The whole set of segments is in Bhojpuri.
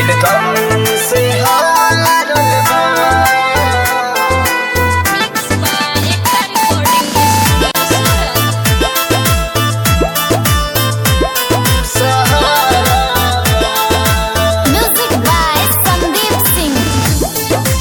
दिल गम से हारल बा Mixed by Ekta Recording Music by Sandeep Singh.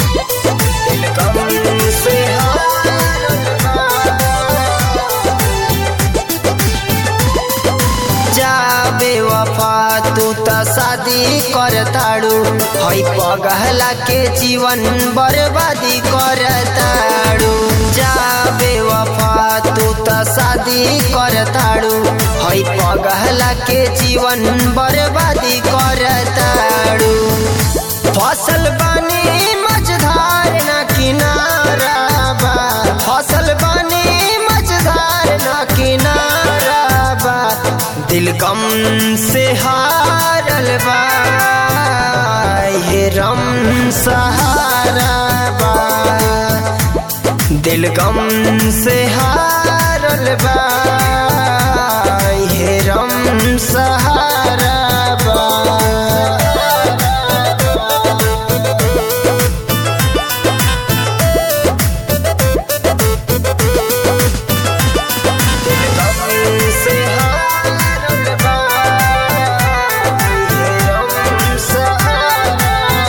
जाबे वफा तू त शादी करताड़ू हई पगहला के जीवन बर्बादी करताड़ू जाबे वफा तू त शादी करताड़ू हई पगहला के जीवन बर्बादी करताड़ू फसल बनी मझधार न किनारा बा फसल बनी मझधार न किनारा बा दिल गम से हारल बा हे रम सहारा बा दिल गम से हारल बा हे रम सहारा बा से हारल बा हे रम सहारा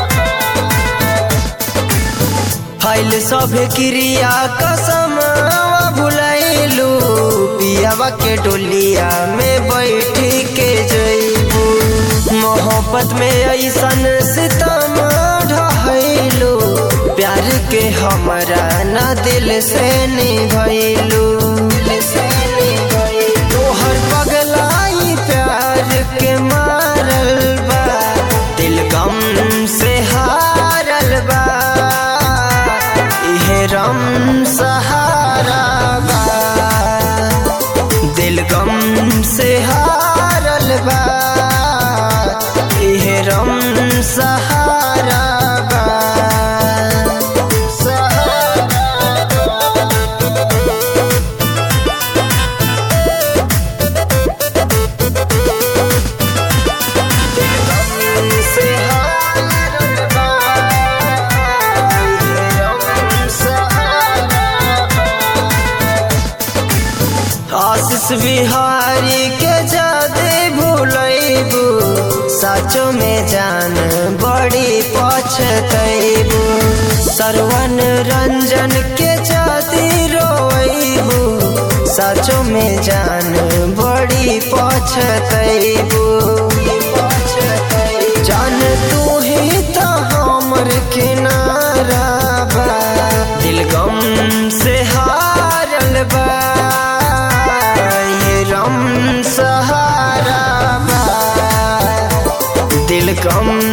फैल सब क्रिया कसम भुलैलू पियावा के डोलिया में बैठ के जैबू मोहब्बत में ऐसन सितम ढहैलू प्यार के हमरा न दिल से निभैलू तोहर पगलाई प्यार के मारल बा दिल गम से हारल बा इहे रम सहारा बा दिल गम से हारल बा इहे रम सहारा बा सहारा बा से हारल बा हे रम सहारा बा। आशीष बिहारी के जादे भूलैबू साचो में जान बड़ी पछतैबू सरवन रंजन के जाती रोइबू साचो में जान बड़ी पछतैबू जान तू ही तो हमर किनारा बा दिल गम से हारल बा ये रम सहारा बा दिल गम